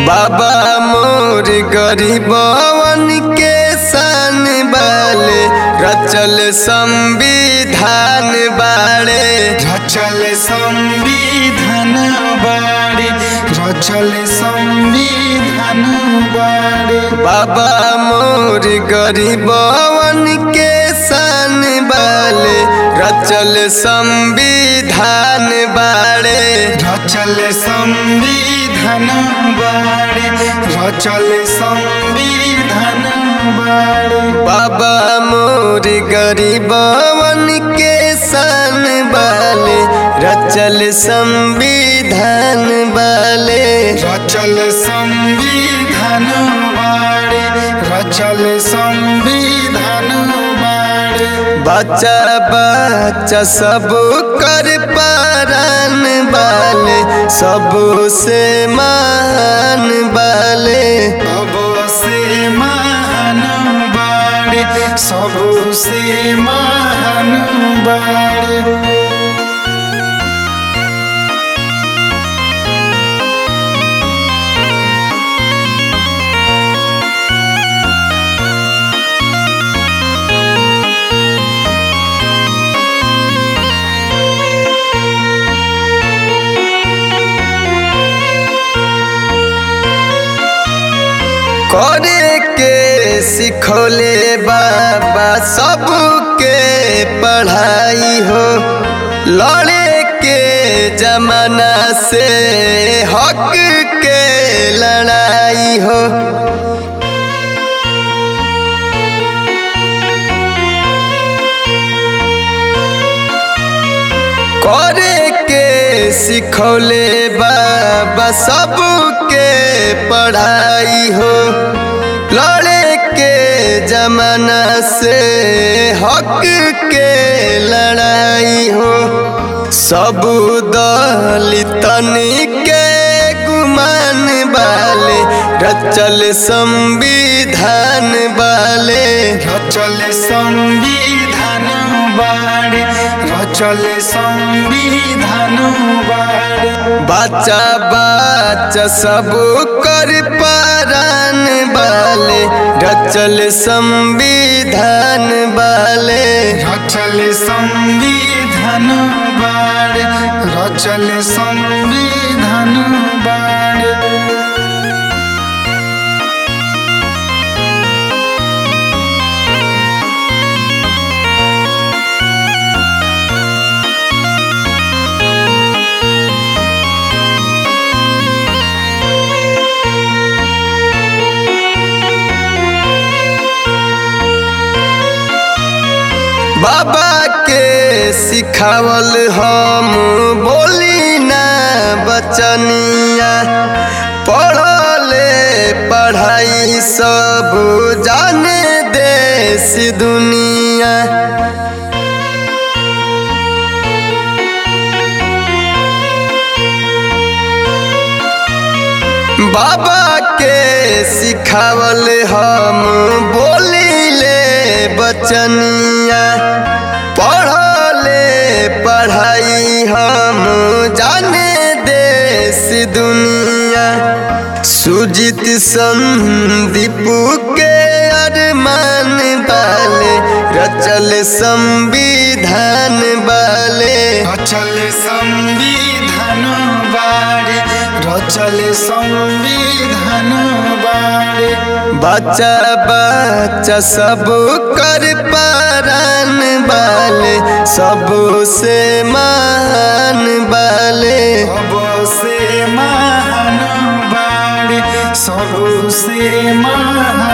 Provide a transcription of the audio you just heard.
बाबा मोर गरीबवन के सन बाले रचल संविधान बाड़े रचल संविधान बाड़े रचल संविधान बाड़े बाबा मोर गरीबवन के सन बाले रचल संविधान बाड़े रचल संविधान बाड़े रचल संविधान बाड़े बाबा मोर गरीबवन के सन बाले रचल संविधान बाले रचल संविधान बाड़े रचल संविधान बाड़े बच्चा बच्चा सब कर पारन बाले सबसे मान बाले सबसे महान बाड़े सबसे महान बाड़े करे के सिखोले बाबा सबके पढ़ाई हो लड़े के जमाना से हक के लड़ाई हो करे के सिखौले बाबा सबके पढ़ाई हो लड़े के जमाना से हक के लड़ाई हो सब दलितन के गुमान वाले रचल संविधान वाले रचल संविधान बाड़े रचल संविधान बाड़े बच्चा बच्चा सब कर पारान बाले रचल संविधान बाले रचल संविधान बाड़े रचल संविधान बाड़े बाबा के सिखावल हम बोली ना बचनिया पढ़ले पढ़ाई सब जाने देश दुनिया बाबा के सिखावल हम बोलीले बचनिया पढ़ले पढ़ाई हम जाने देश दुनिया सुजित संदीप के अरमान बाले रचल संविधान बाले रचल संविधान बाड़े रचल संविधान बाड़े बच्चा बच्चा सब कर पारन बाले सबसे मान बाले सबसे महान बाड़े सबसे महान